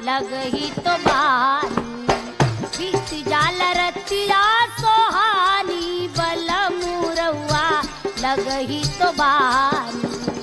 लगही तो बानी बीत जाल रतिया सोहानी बल मुरवा लगही तो बानी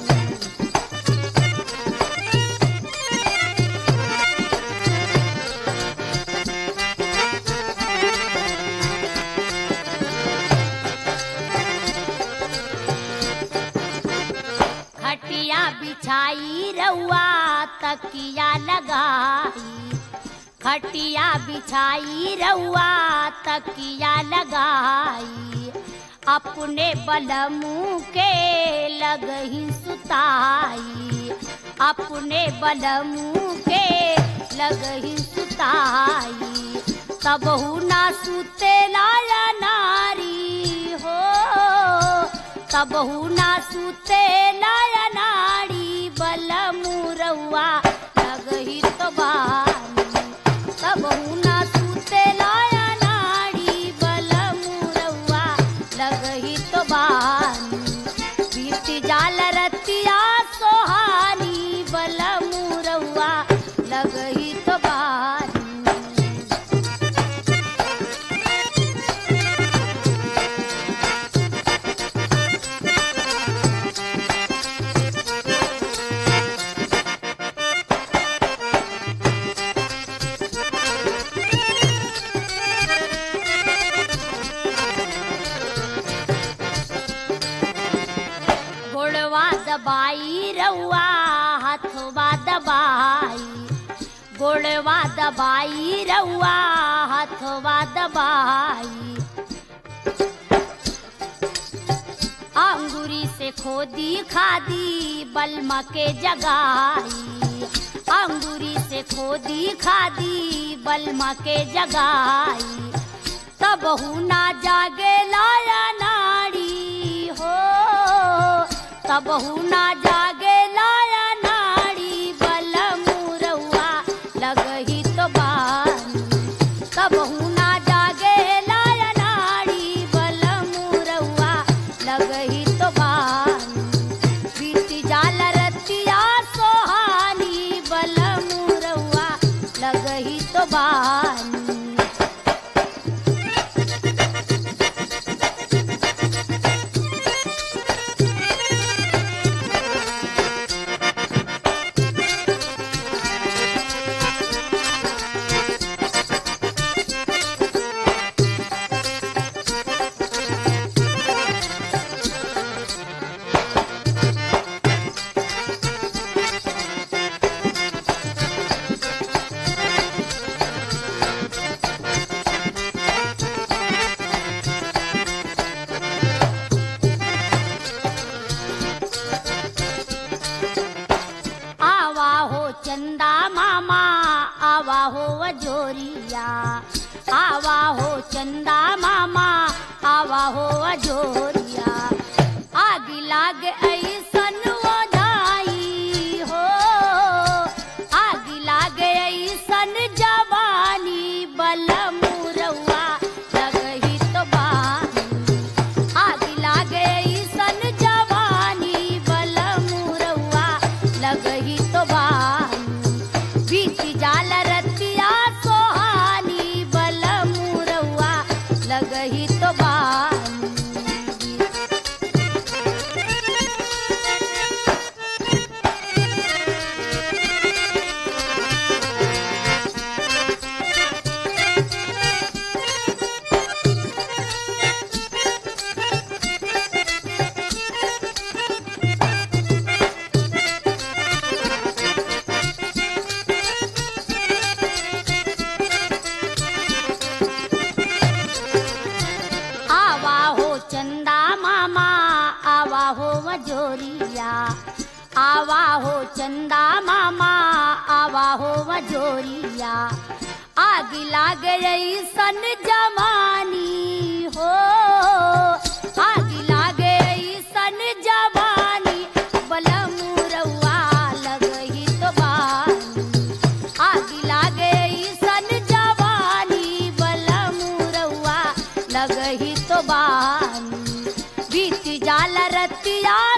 खटिया बिछाई रउआ तकिया लगाई खटिया बिछाई रउआ तकिया लगाई अपने बलमू के लगही सुताई अपने बलमू के लगही सुताई तबहू ना सुते लाया नारी हो तबहू ना सुते लाया नारी बलमू रउआ लगही तो बानी तबहू ना सुते लाया नारी बलमू रउआ लगही तो बानी बीत जाल रतिया सोहानी बलमू रउआ लगही तो बानी गोड़वा दबाई रउआ हथवा दबाई गोड़वा दबाई रउआ हथवा दबाई अंगूरी से खोदी खादी बलमा के जगाई अंगूरी से खोदी खादी बलमा के जगाई तब ना जागे लाया नाड़ी हो तब ना जागे लाया नाड़ी बल मुरवा लगही तो बानी तब ना जागे लाया नाड़ी बल मुरवा लगही तो बानी बीती जाल रतिया सोहानी बल मुरवा लगही तो बानी आवा हो चंदा मामा आवा हो अजोरिया आवा हो चंदा मामा आवा हो अजोरिया आग लाग ऐसन ओझाई हो आग लाग ऐसन जवानी बल मुरवा लगही तो बानी आग लागे सन जवानी बल मुरवा लगही तो बानी बीत जाल रतिया सोहानी बल मुरवा लगही तो बानी आवा हो चंदा मामा आवा हो मजोरिया आवा हो चंदा मामा आवा हो मजोरिया आग लाग रही सन जवानी हो आग लाग रही सन जवानी बल मुरवा लगही तो बानी आग लागे सन जवानी बल मुरवा लगही तो बानी बीत जाल रतिया